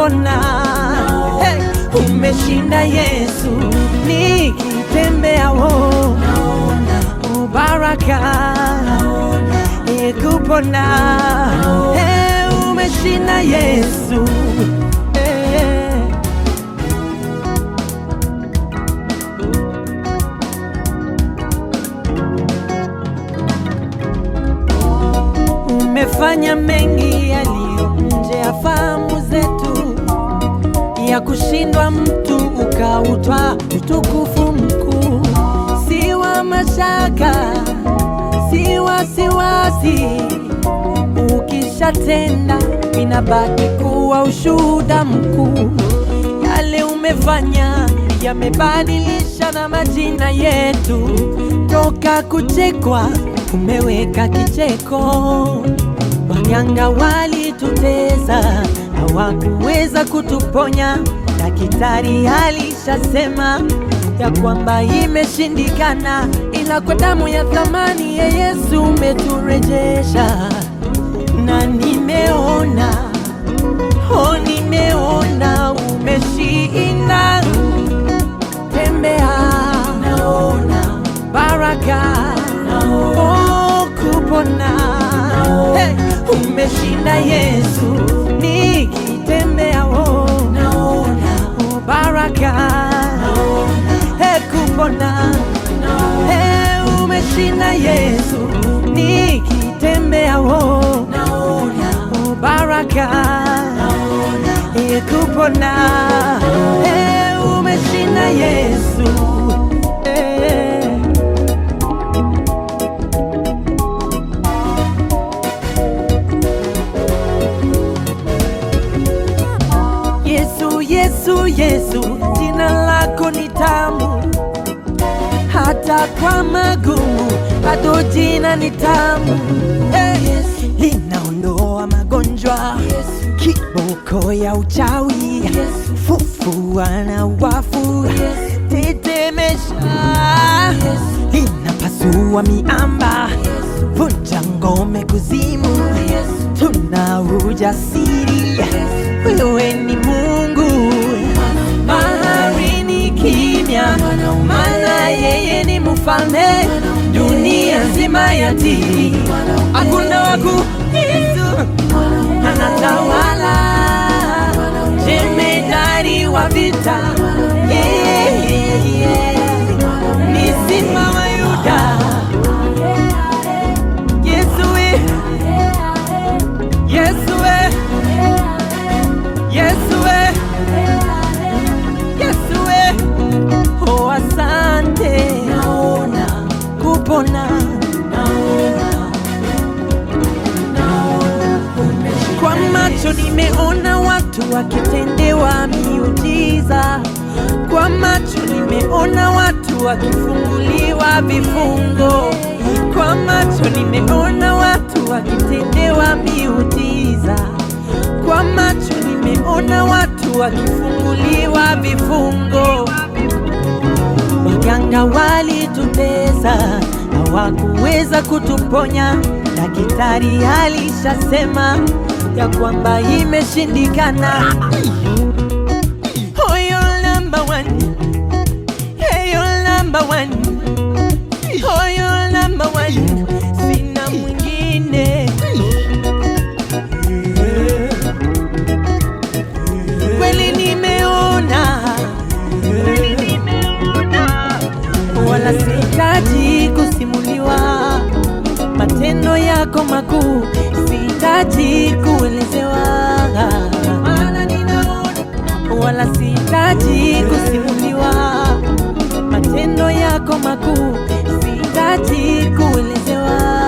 kupona. Hey, umeshinda Yesu, nikitembea wo baraka Hey, kupona. Hey, umeshinda Yesu. Hey. Umefanya mengi yaliyo nje ya fahamu zetu, ya kushindwa mtu ukautwa utukufu mkuu, si wa mashaka, si wasiwasi. Ukishatenda inabaki kuwa ushuhuda mkuu. Yale umefanya yamebadilisha na majina yetu, toka kuchekwa umeweka kicheko. Waganga walitutesa, hawakuweza kutuponya. Daktari alishasema ya kwamba imeshindikana, ila kwa damu ya thamani ya Yesu umeturejesha, na nimeona oh, nimeona umeshinda. Tembea, naona baraka, oh, kupona. Hey, umeshinda Yesu, nikitembea oh, oh, baraka, hey, kupona. Hey, umeshinda Yesu, nikitembea oh, oh, baraka, hey, kupona. Hey, umeshinda Yesu. Hey. Yesu, Yesu, Yesu, jina lako ni tamu, hata kwa magumu bado jina ni tamu. Hey, linaondoa magonjwa, kiboko ya uchawi, fufua na wafu, tetemesha, linapasua miamba, vunja ngome kuzimu, tuna ujasiri wewe ni Mungu, bahari ni kimya, maana yeye ni mfalme, dunia nzima yatii, hakuna waku anatawala, jemedari wa vita, yeah, yeah, yeah. ni simba wa Yuda, Yesu we, Yesu we. Yesu we, Yesu we, oh asante, naona kupona, naona, naona kwa macho nimeona watu wakitendewa miujiza, kwa macho nimeona watu wakifunguliwa vifungo, kwa macho nimeona watu wakitendewa miujiza kwa macho nimeona watu wakifunguliwa vifungo. Waganga walitutesa, hawakuweza kutuponya. Daktari alishasema ya kwamba imeshindikana. Oh, you're number one. Hey, you're number one. Oh, you're number one. Sina mwingine. kweli nimeona, wala sihitaji kusimuliwa matendo yako makuu, sihitaji kuelezewa, maana ninaona, wala sihitaji kusimuliwa matendo yako makuu, sihitaji kuelezewa